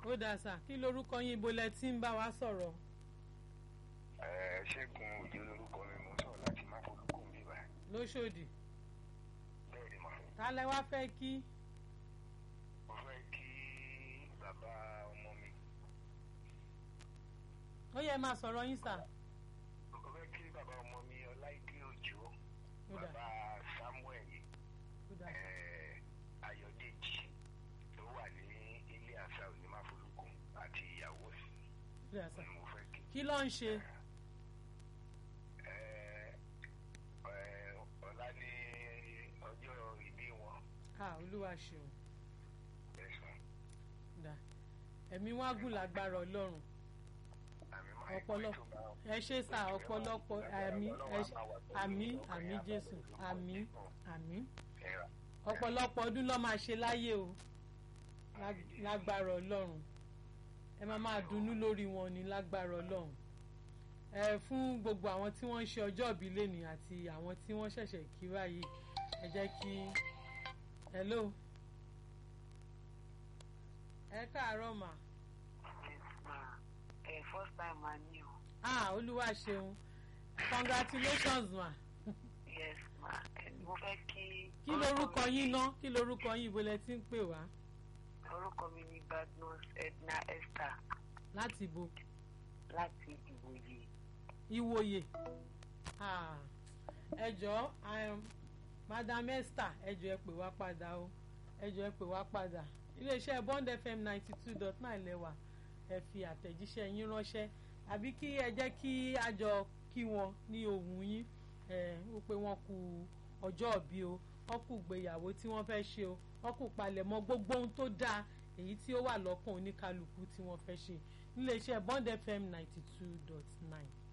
ó dáa sà kí lorúkọ yín ibo lẹ ti ń bá wa sọ̀rọ̀ Ẹ, ṣẹ́gun òjò lórúkọ mi mo sọ̀rọ̀ láti má folúkú mi báyìí lóṣòdì bẹ́ẹ̀ ni mà ta lẹ wá fẹ́ kí mo fẹ́ kí bàbá ọmọ mi ó yẹ máa sọ̀rọ̀ yín sà mo fẹ́ kí bàbá ọmọ mi ọláìdé òjò ó dáa bàbá samuel ó dáa ẹ, ayọ̀dèjì tó wà ní ilé àṣà onímáfolúkú àti ìyàwó ẹ̀ ó dáa sà ni mo fẹ́ kí. kí ló ń ṣe Ẹ, ẹ, ọ̀la ní ọjọ́ ìbí wọn ah olúwa ṣeun ẹ̀sán dà ẹ̀mí wọn á gùn lágbára ọlọ́run àmì máa ń ọ̀pọ̀lọpọ̀ pẹ́ tó bá ẹ ṣe sà ọ̀pọ̀lọpọ̀ àmì ẹ ṣe- àmì àmì jésù àmì àmì ẹ̀rà ọ̀pọ̀lọpọ̀ ọdún ló máa ṣe láyé o Lág- lágbára ọlọ́run ẹ máa máa dunnú lórí wọn ní lágbára ọlọ́run ẹ fún gbogbo àwọn tí wọ́n ń ṣe ọjọ́ ìbí lẹ́nìí àti àwọn tí wọ́n ṣẹ̀ṣẹ̀ kí báyìí ẹ jẹ́ kí hello ẹ káàárọ̀ mà Yes, ma. Eh, first time ma ní o. ah olúwa ṣeun congratulations ma Yes, ma. Eh, mo fẹ́ kí. kí lorúkọ yín ná kí lorúkọ yín ibo lẹ ti ń pè wá Orúkọ mi ni Badmus Edna Esther láti ibo láti Ìwòye. ìwòye Ah, ẹ jọ̀ọ́ um, madam esther ẹ jọ̀ọ́ ẹ pè wá padà o ẹ jọ̀ọ́ ẹ pè wá padà iléeṣẹ́ bond fm ninety two dot nine lẹ́wà ẹ fi àtẹ̀jíṣẹ́ yín ránṣẹ́ àbí kí ẹ jẹ́ kí a jọ kí wọn ní ohùn yín ẹ ó pé wọ́n kú ọjọ́ òbí o wọ́n kú gbéyàwó tí wọ́n fẹ́ ṣe o wọ́n kú palẹ̀mọ́ gbogbo ohun tó dáa èyí tí ó wà lọ́kàn oníkálukú tí wọ́n fẹ́ ṣe níléeṣẹ́ bond fm ninety two dot nine.